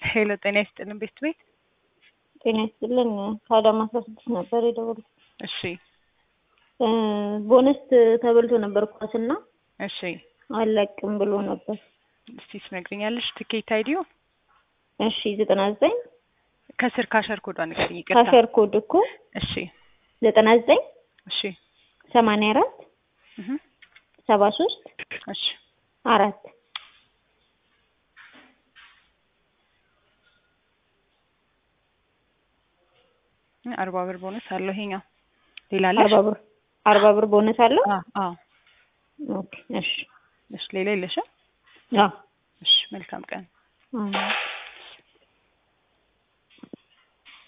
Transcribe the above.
ሄሎ ጤና ይስጥልን ቤት ቤት ጤና ይስጥልን ከአዳማ አስራ ስድስት ነበር የደወልኩት። እሺ ቦነስ ተበልቶ ነበር ኳስና እሺ አለቅም ብሎ ነበር። እስቲ ትነግሪኛለሽ ትኬት አይዲዮ እሺ ዘጠና ዘጠኝ ከስር ካሸር ኮዷ ንገሪኝ ይቅርታ ካሸር ኮድ እኮ እሺ ዘጠና ዘጠኝ እሺ ሰማንያ አራት እህ ሰባ ሶስት እሺ አራት አርባ ብር ቦነስ አለው ይሄኛው ሌላ አለሽ አርባ ብር አርባ ብር ቦነስ አለው። አዎ አዎ ኦኬ እሺ እሺ ሌላ የለሽም አዎ እሺ መልካም ቀን አዎ